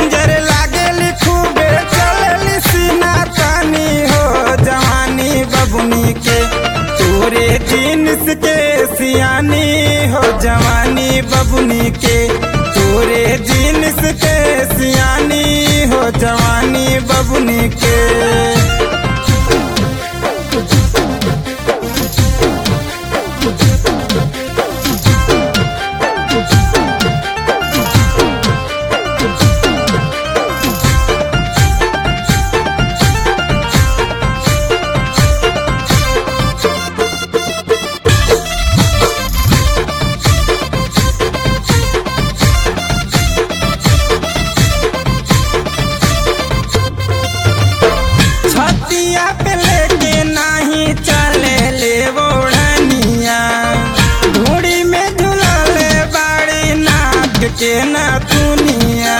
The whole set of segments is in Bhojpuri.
डेंजर लागेली खूबे चलेली सीना तानी हो जवानी बबुनी के तोरे जीन्स के सियानी हो जवानी बबुनी के तोरे जीन्स के सियानी हो जवानी बबुनी के छतिया पे लेके नाही चले ले ओढ़निया घोड़ी में झुलले बाड़ी नाक के नथुनिया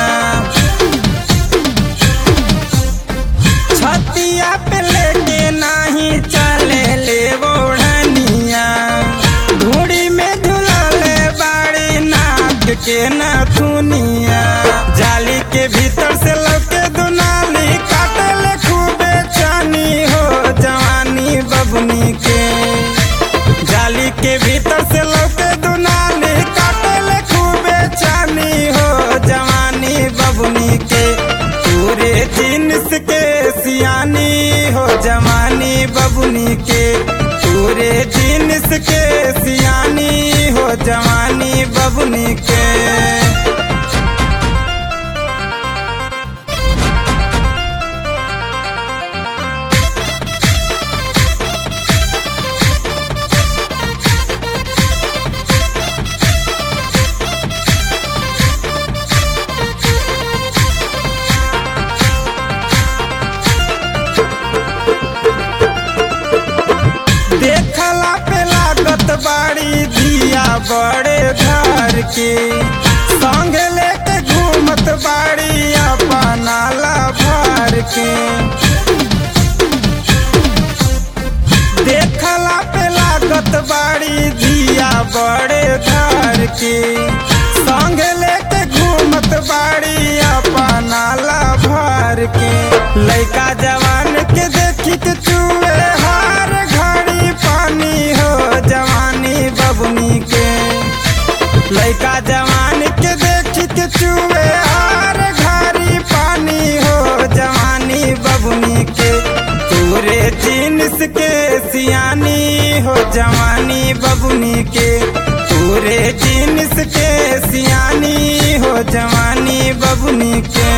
छतिया पे लेके नाही चले ले ओढ़निया घोड़ी में झुलले बाड़ी नाक के नथुनिया जाली के भीतर से लौके दुनाली काटल खूबे चानी हो जवानी बबनी के जाली के भीतर से लौके दुनाली काटल खूबे चानी हो जवानी बबनी के पूरे जीन्स के सियानी हो जवानी बबुनी के पूरे जीन्स के सियानी हो जवानी बबुनी के देखला पे लागत बाड़ी दिया बड़े घर के संग लेके घूमत बाड़ी अपना ला भर के देखला पे लागत बाड़ी दिया बड़े घर के संग लेके घूमत बाड़ी अपना ला भर के लइका जवान के देखी के चुए हार घड़ी पानी हो जवानी बबुनी के लइका जवान के देखी के चुए हार घड़ी पानी हो जवानी बबुनी के तोरे जीन्स के सियानी हो जवानी बबुनी के तोरे जीन्स के सियानी हो जवानी बबुनी के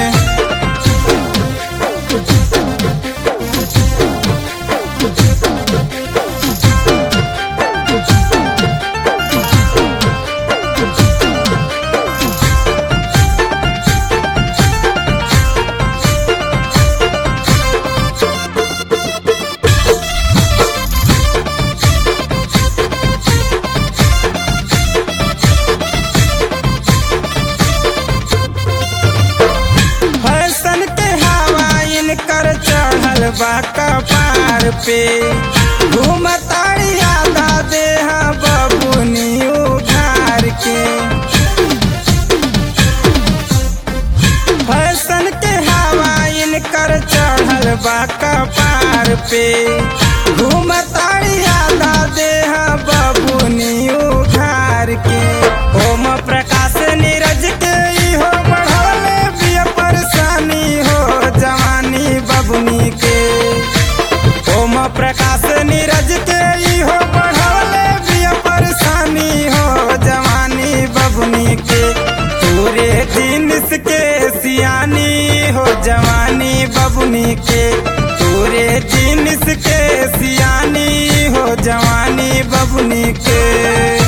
फैशन के हवा इनकर चढ़ल बा कपार पे घूमताड़ी आधा देह बबुनी उघार के फैशन के हवा इनकर चढ़ल बा कपार पे घूमताड़ी आधा देह बबुनी उघार के ओम प्रकाश नीरज के इहो बढ़ले बिया परेशानी हो जवानी बबुनी के ओम प्रकाश नीरज के इहो बढ़ले बिया परेशानी हो जवानी बबुनी के पूरे जीन्स के सियानी हो जवानी बबुनी के पूरे जीन्स के सियानी हो जवानी बबुनी के